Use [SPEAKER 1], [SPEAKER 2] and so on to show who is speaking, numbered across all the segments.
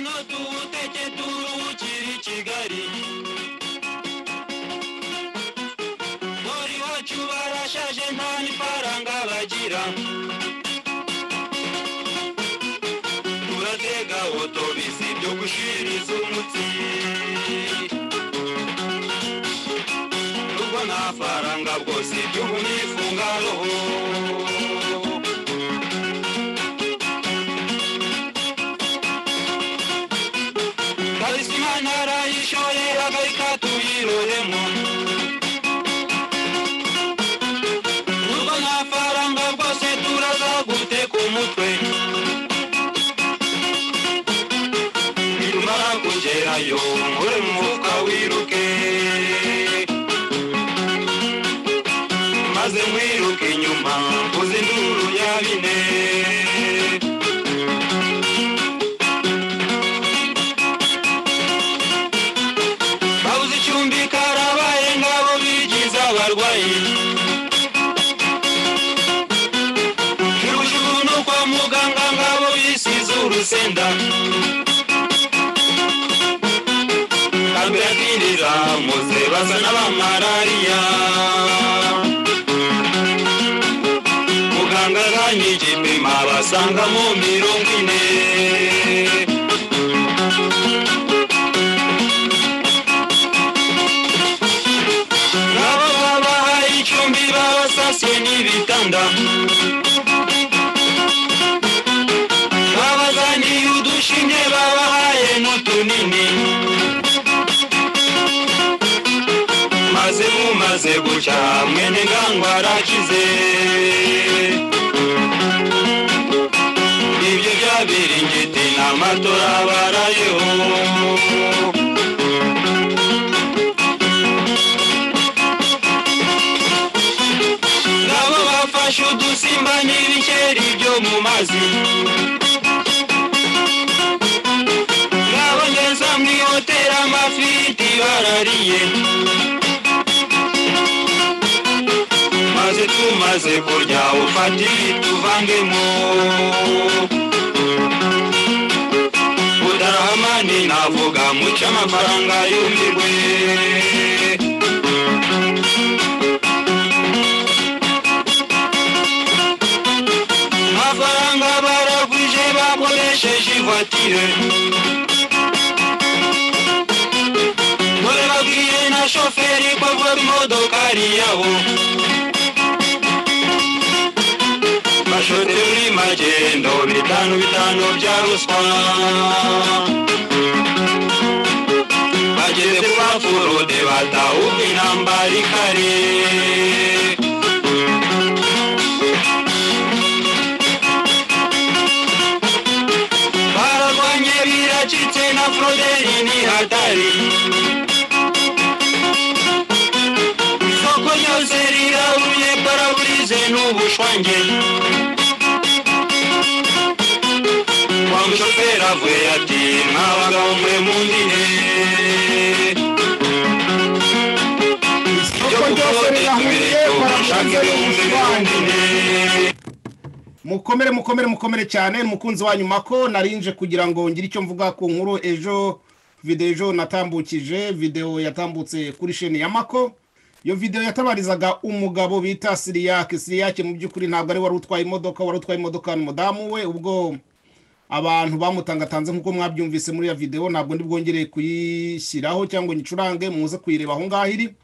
[SPEAKER 1] turutege turu ukiri i kigali muri wacu barashaje nta n'ifaranga bagira turatega otobisi byo gushiriza umutsi rugo nta faranga bwose igihugu nifunga roho kabisa imana yarayishoye agarika tuyiroremo nubwo nta faranga rwose turazagute ku mutwe nitumara kugerayo nkure mu mufuka wiruke maze mwiruke inyuma mvuze induru ya bine babuze icumbi karabaye ngabo bigize abarwayi jugujugu no kwa muganga ngabo bisize urusenda kambirakinira muze basa n'abamarariya muganga akanyigipima basanga mu mirongo ine nabo babahaye icumbi babasasiye n'ibitanda babazaniye udushinge babahaye n'utunini maze mumaze guca mwene ngangwa arakize ibyo byabiringiti n'amatora barayeho nabo bafashe udusimba n'ibikeri byo mu mazi nabageza mu ihoteri amafiriti barariye maze tumaze kurya ufatire tuvangemo budarahamani navuga muce amafaranga yumirwe amafaranga baragwije bakoresheje ivatire dore babwiye na shoferi ko vuba imodoka ari iyabo bashore muri magendo bitanu bitanu bya ruswa bageze kwa furude batahuka intambara ikare bararwanye biracitse na froderi ni hatari isoko ryose rirahuye paraburize n'ubushwange wa mushoferi avuye ati mwa bagabo mwe mundine
[SPEAKER 2] Isoko ryose rirahuye
[SPEAKER 1] mushake
[SPEAKER 2] paraburize
[SPEAKER 1] ibihumbi
[SPEAKER 2] n'ubushwange
[SPEAKER 1] mundine
[SPEAKER 2] mukomere mukomere mukomere cyane umukunzi wanyu mako narinje kugira ngo ngire icyo mvuga ku nkuru ejo videwo ejo natambukije videwo yatambutse kuri sheni ya mako iyo videwo yatabarizaga umugabo bita siriyake siriyake mu by'ukuri ntabwo ari wari utwaye imodoka wari utwaye imodoka ni umudamu we ubwo abantu bamutangatanze nk'uko mwabyumvise muri iyo videwo ntabwo ndibwongereye kuyishyiraho cyangwa ngicurange muze kuyireba aho ngaho iri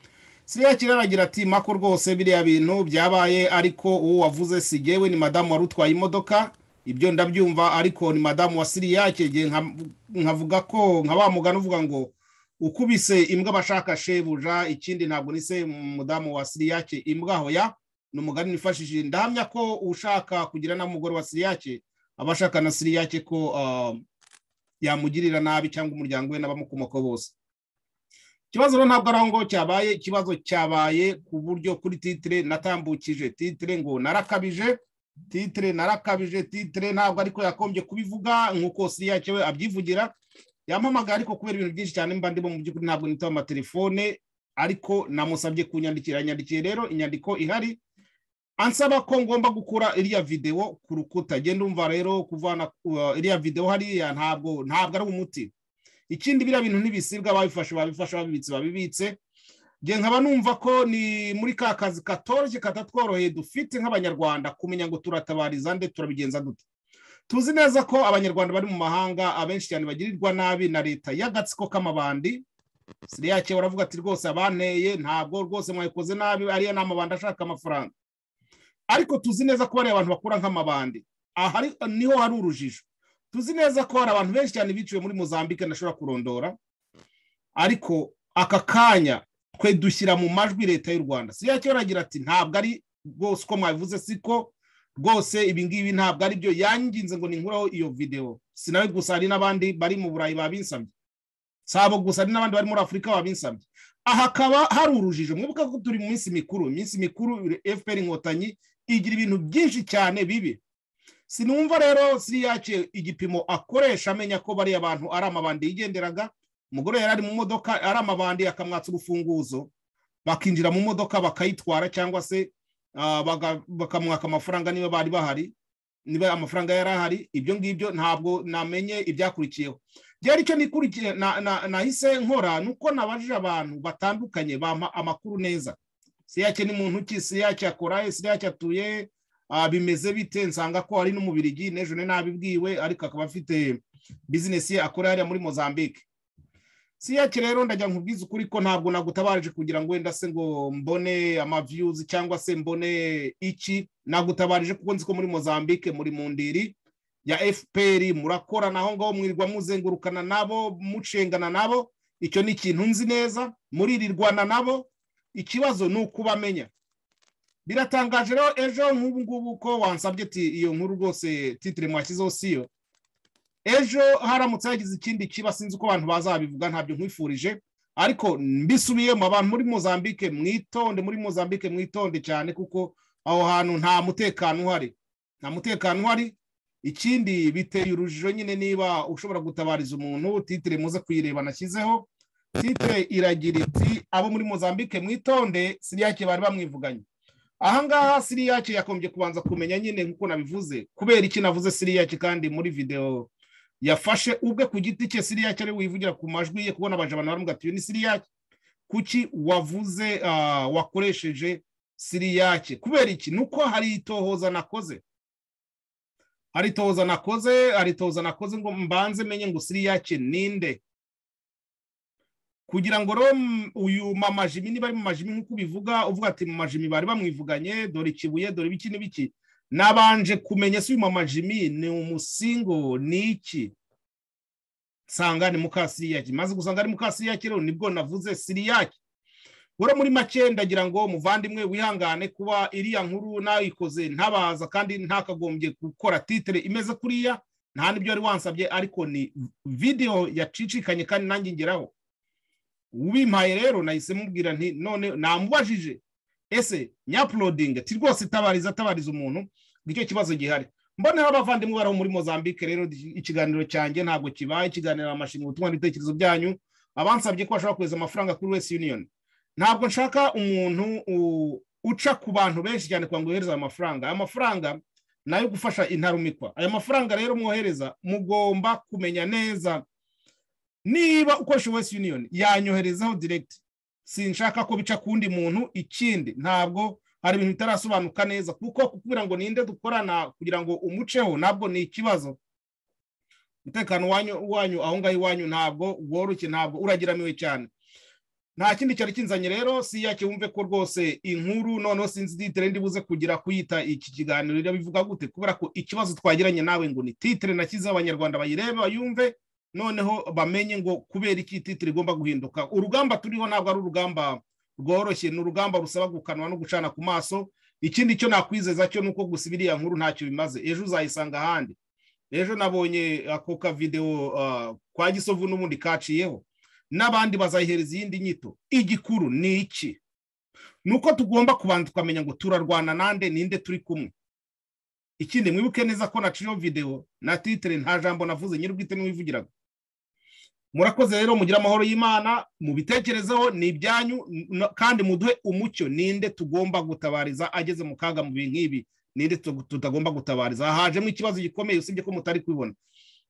[SPEAKER 2] siriya kiraragira ati mako rwose biriya bintu byabaye ariko uwo wavuze si jyewe ni madamu wari utwaye imodoka ibyo ndabyumva ariko ni madamu wa siriya cyegeye nkavuga ko nka wa mugani uvuga ngo ukubise imbwa bashaka shebuja ikindi ntabwo nise umudamu wa siriya cye imbwa hoya ni umugani nifashishije ndahamya ko ushaka kugira n'umugore wa siriya cye aba ashaka na siriya cye ko ah, yamugirira nabi cyangwa umuryango we n'abamukomoka bose ikibazo rero ntabwo ari aho ngo cyabaye ikibazo cyabaye ku buryo kuri titire natambukije titire ngo narakabije titire narakabije titire ntabwo ariko yakombye kubivuga nk'uko siriya cyewe abyivugira yampamagara ariko kubera ibintu byinshi cyane mba ndimo mu by'ukuri ntabwo nitaba amatelefone ariko namusabye kunyandikira yanyandikiye rero inyandiko ihari ansaba ko ngomba gukura iriya videwo ku rukuta genda umva rero kuvana uh, iriya videwo hariya ntabwo ntabwo ari umuti ikindi biriya bintu ntibisibwa babifashe babifashe babibitse babibitse nge nkaba numva ko ni muri ka kazi katoroshye katatworoheye dufite nk'abanyarwanda kumenya ngo turatabariza nde turabigenza dute tuzi neza ko abanyarwanda bari mu mahanga abenshi cyane bagirirwa nabi na leta y'agatsiko k'amabandi siriya cye baravuga ati rwose abanteye ntabwo rwose mwayikoze nabi ariya ni amabandi ashaka amafaranga ariko tuzi neza ko bariya abantu bakura nk'amabandi aha niho hari urujijo tuzi neza ko hari abantu benshi cyane biciwe muri mozambique ntashobora kurondora ariko aka kanya twe dushyira mu majwi leta y'u rwanda si yacyo baragira ati ntabwo ari rwose uko mwabivuze siko rwose ibi ngibi ntabwo ari byo yanginze ngo ninkureho iyo videwo si nawe gusa hari n'abandi bari mu burayi babinsabye si abo gusa hari n'abandi bari muri afurika babinsabye aha hakaba hari urujijo mwibuka ko turi mu minsi mikuru iminsi mikuru fpr inkotanyi igira ibintu byinshi cyane bibi sinumva rero siriyace igipimo akoresha amenya ko bariya bantu ari amabandi yigenderaga umugore yari ari mu modoka ari amabandi akamwatsa urufunguzo bakinjira mu modoka bakayitwara cyangwa se bakamwaka amafaranga niba bari bahari niba amafaranga yari ahari ibyo ngibyo ntabwo namenye ibyakurikiyeho byari icyo nikurikiye nahise nkora ni uko nabajije abantu batandukanye bampa amakuru neza siriyace ni muntu ki siriyace akora siriyace atuye bimeze bite nsanga ko ari n'umubirigi n'ejo nabibwiwe ariko akaba afite bizinesi ye akora hariya muri mozambique si yake rero ndajya nkubwiza ukuri ko ntabwo nagutabaje kugira ngo wenda se ngo mbone amaviyuzi cyangwa se mbone iki nagutabaje kuko nzi ko muri mozambique muri mu ndiri ya fpr murakorana aho ngaho mwirirwa muzengurukana nabo mucengana nabo icyo ni ikintu nzi neza muririrwana nabo ikibazo ni ukubamenya biratangaje rero ejo nk'ubu ngubu ko wansabye ati iyo nkuru rwose titire mwashyizeho siyo ejo haramutse hagize ikindi kiba sinzi uko abantu bazabivuga ntabyo nkwifurije ariko mbisubiyemo abantu muri mozambique mwitonde muri mozambique mwitonde cyane kuko aho hantu nta mutekano uhari nta mutekano uhari ikindi biteye urujijo nyine niba ushobora gutabariza umuntu titire muze kuyireba nashyizeho titire iragira iti abo muri mozambique mwitonde siriyake bari bamwivuganye ahangaha siriyaci yakombye kubanza kumenya nyine nk'uko nabivuze kubera iki navuze siriyaci kandi muri videwo yafashe ubwe ku giti cye siriyaci ari wivugira ku majwi ye kubona abajabana baramuga ati ni siriyaci kuki wavuze wakoresheje siriyaci kubera iki ni uko hari itohoza nakoze hari itohoza nakoze hari itohoza nakoze ngo mbanze menye ngo siriyaci ninde kugira ngo rero uyu mamajimi niba ari mu majimi nk'uko ubivuga uvuga ati mu majimi bari bamwivuganye dore ikibuye dore ibiki n'ibiki nabanje kumenya si uyu mamajimi ni umusingo ni iki nsanga ni mukasiriyaki maze gusanga ari mukasiriyaki rero nibwo navuze siriyaki ura muri make ndagira ngo muvandimwe wihangane kuba iriya nkuru nayikoze ntabaza kandi ntakagombye gukora titire imeze kuriya nta n'ibyo wari wansabye ariko ni videwo yacicikanye kandi nanjye ngeraho ubimpaye rero nahise mubwira nti none namubajije ese nyapulodinga ti rwose itabariza atabariza umuntu nicyo kibazo gihari mboneho abavandimwe baraho muri mozambique rero ikiganiro cyanjye ntabwo kibaye ikiganiro amashinga ubutumwa n'ibitekerezo byanyu abansabye ko bashobora kohereza amafaranga kuri wesi union ntabwo nshaka umuntu uca ku bantu benshi cyane kugira ngo yohereze ayo mafaranga aya mafaranga ni ayo gufasha intarumikwa aya mafaranga rero mwohereza mugomba kumenya neza niba ukoresha wesi union yanyoherezaho diregiti sinshaka ko bica ku wundi muntu ikindi ntabwo hari ibintu bitarasobanuka neza kuko kubwira ngo ninde dukorana kugira ngo umuceho ntabwo ni ikibazo umutekano wanyu aho ngaho iwanyu ntabwo woroshye ntabwo uragiramiwe cyane nta kindi cyari kinzanye rero si yake wumve ko rwose inkuru noneho sinzi titire ndibuze kugira kuyita iki kiganiro rero bivuga gute kubera ko ikibazo twagiranye nawe ngo ni titire nashyizeho abanyarwanda bayirebe bayumve noneho bamenye ngo kubera iki titire igomba guhinduka urugamba turiho ntabwo ari urugamba rworoshye ni urugamba rusaba gukanwa no gucana ku maso ikindi cyo nakwizeza cyo ni uko gusa iriya nkuru ntacyo bimaze ejo uzayisanga ahandi ejo nabonye ako kavidewo kwa gisovu n'ubundi kaciyeho n'abandi bazayihereza iyindi nyito igikuru ni iki ni uko tugomba kubanza tukamenya ngo turarwana nande ninde turi kumwe ikindi mwibuke neza ko naciyeho videwo na titire nta jambo navuze nyir'ubwite n'uwivugiraga murakoze rero mugira amahoro y'imana mubitekerezeho ni ibyanyu n- kandi muduhe umucyo ninde tugomba gutabariza ageze mu kaga mu bintu nk'ibi ninde tu- tutagomba gutabariza hajemo ikibazo gikomeye usibye ko mutari kubibona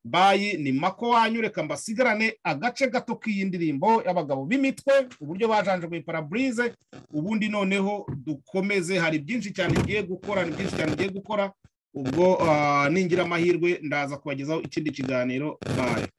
[SPEAKER 2] bayi ni mako wanyu reka mbasigarane agace gato k'iyi ndirimbo y'abagabo b'imitwe uburyo bajanjaguye paraburize ubundi noneho dukomeze hari byinshi cyane tugiye gukora ni byinshi cyane tugiye gukora ubwo ah, ningira amahirwe ndaza kubagezaho ikindi kiganiro bayi